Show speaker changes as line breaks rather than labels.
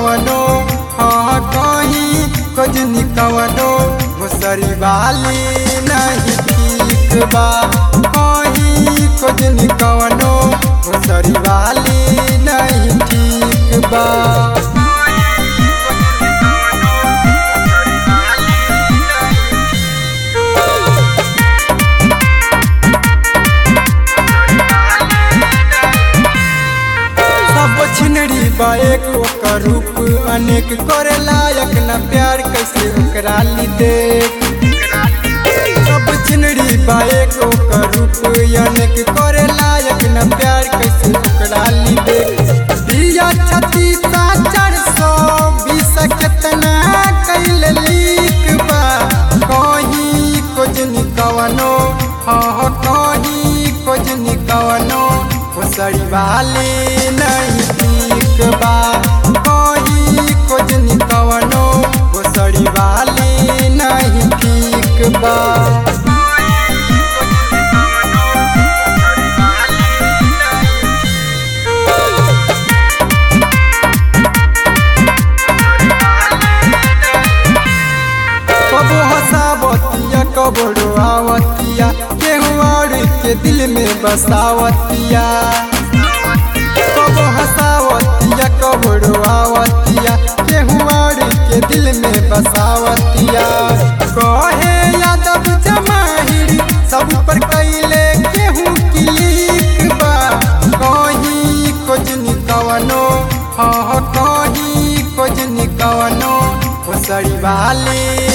कवनो हाँ कहीं खोजनी कवनो घुसरी वाली नहीं ठीक बा कहीं खोजनी कवनो घुसरी वाली नहीं ठीक बा सब छिनरी बा एक ओकर रूप अनेक करे लायक न प्यार कैसे ओकरा ली देख सब छिनरी बा एक ओकर रूप अनेक करे लायक न प्यार कैसे ओकरा ली देख दिया छती सा चार सौ बीस केतना कैल लीक बा कहीं खोजनी कवनो हाँ कहीं खोजनी कवनो घुसरी वाली नहीं ठीक बा कहीं खोजनी कवनो घुसरी वाली नहीं ठीक बा कबो हंसावतिया कबो रोआवतिया केहू और के दिल में बसावतिया कबो हंसावतिया कबो रोआवतिया केहू और के दिल में बसावतिया कहे यादव जमाहिर सब पर कैले केहू क्लिक बा कहीं खोजनी कवनो हाँ कहीं खोजनी कवनो घुसरी वाली